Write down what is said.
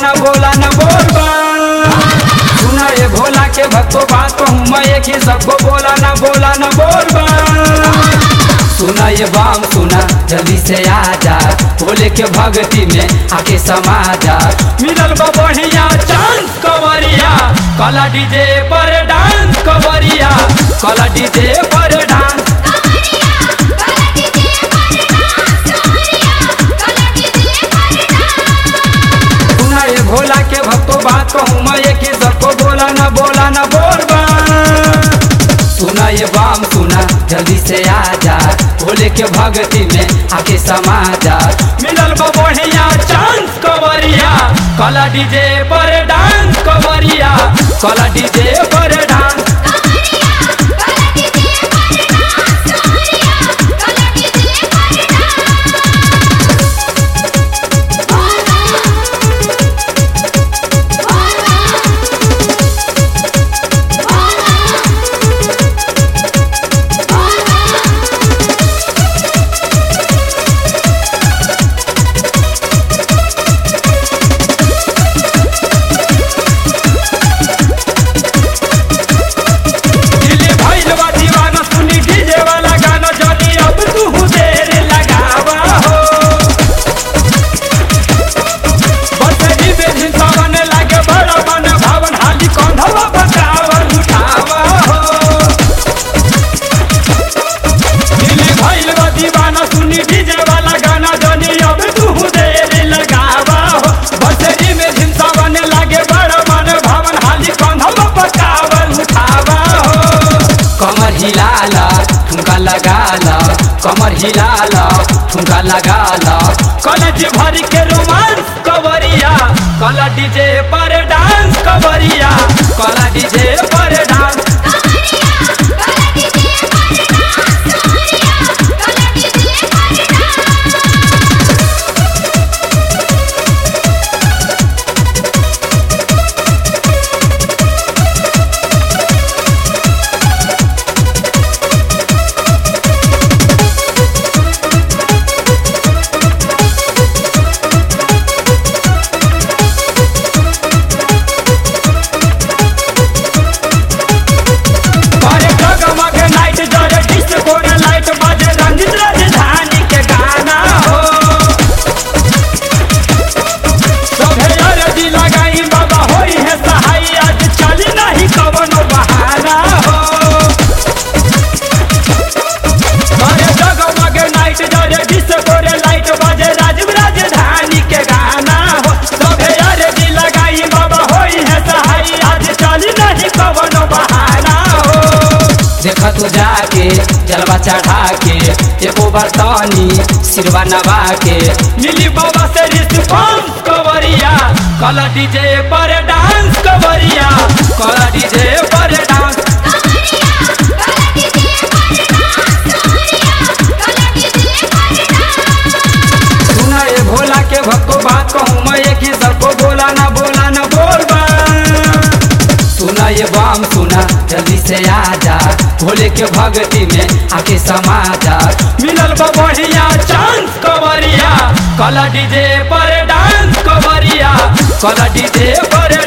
न बोला न बोल बम सुना ये भोला के भक्तों बात कहूँ मैं एक ही सबको बोला न बोला न बोल बम सुना ये बाम सुना जल्दी से आ जा भोले के भक्ति में आके समा जा मिलल बा बढ़िया चांस कवरिया कला डीजे पर डांस कवरिया कला डीजे पर डांस सुना ये भोला के भक्तों बात कहूँ मैं एक ही सबको बोला न बोला न बोल बम सुना ये बाम सुना जल्दी से आ जा भोले के भक्ति में आके समा जा मिलल बा बढ़िया चांस कवरिया कला डीजे पर डांस कवरिया कला डीजे पर डांस दिल्ली भइल बा दीवाना सुनी डीजे वाला गाना जल्दी अब तू देर लगावा हो बसरी में झिंसावन लागे बड़ा मन भावन हाली कंधवा बकावन उठावा हो दिल्ली भइल बा दीवाना सुनी डीजे वाला गाना जल्दी अब तू देर लगावा हो बसरी में झिंसावन लागे बड़ा मन भावन हाली कंधवा बकावन उठावा हो कमर हिलाला ठुमका लगाला कमर हिलाला ठुमका लगाला कॉलेज भर के रोमांस कवरिया कला डीजे पर डांस कवरिया कला डीजे पर डांस करे जगमग नाइट जरे डिस्को रे लाइट बजे रंजित राजधानी के गाना हो सभे अरजी लगाई बाबा होई है सहाय आज चली नहीं कवनो बहाना हो करे जगमग नाइट जरे डिस्को रे लाइट बजे राजीव राजधानी के गाना हो सभे अरजी लगाई बाबा होई है सहाय आज चली नहीं कवनो बहाना हो देखा तू जाके जलवा चढ़ा के एको बर्तनी सिरवा नवा के मिली बाबा से रिस्पॉन्स कवरिया कला डीजे पर डांस कवरिया कला डीजे पर डांस सुना ये भोला के भक्तो बात कहूँ मैं एक ही सबको बोला ना बोला ना बोल बम सुना ये बाम सुना जल्दी से आ जा भोले के भक्ति में आके समा जा मिलल बा बढ़िया चांस कवरिया कला डीजे पर डांस कवरिया कला डीजे पर